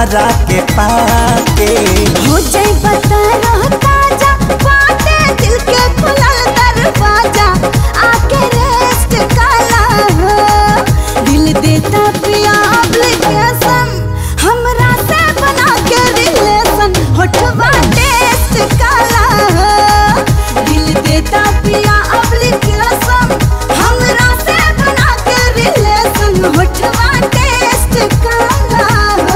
हमारा के पाके हो जाई बता रहता जा बाटे दिल के खुलल दरवाजा आके रेस्ट काला हो दिल देता पिया एप्लीकेशन हमरा से बना के रिलेशन होठवा टेस्ट काला हो दिल देता पिया एप्लीकेशन हमरा से बना के रिलेशन होठवा टेस्ट काला हो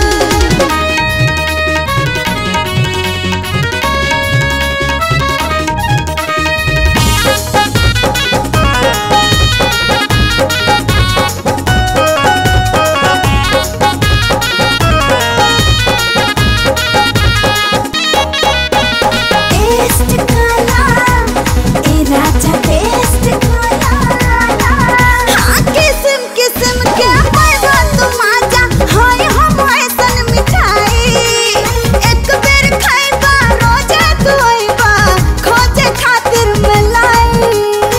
टेस्ट काला ए राजा टेस्ट काला हाँ किस्म किस्म के पैबा तुम आजा हाय हम ऐसन मिठाई एक बेर खाइबा रोजे तू आइबा खोजे खातिर मलाई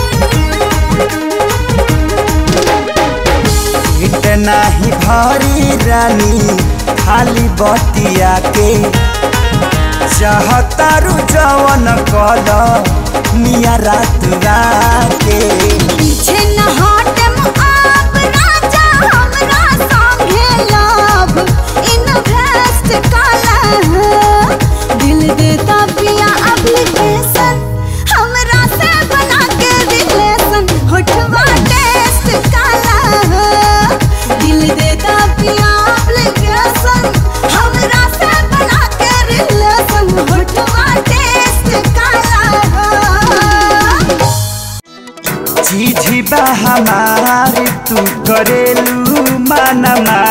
इतना ही भारी रानी खाली बतिया के चाहतारू जवन कल मिया रात राके पीछे न हटम आप राजा हमरा संगे लव इन्वेस्ट काला है दिल देता पिया एप्लीकेशन हमरा से बना के रिलेशन होठवा टेस्ट काला है दिल देता पिया एप्लीकेशन हमरा से बना के रिलेशन होठवा टेस्ट काला है झिझी बा हमारी तू करेलू माना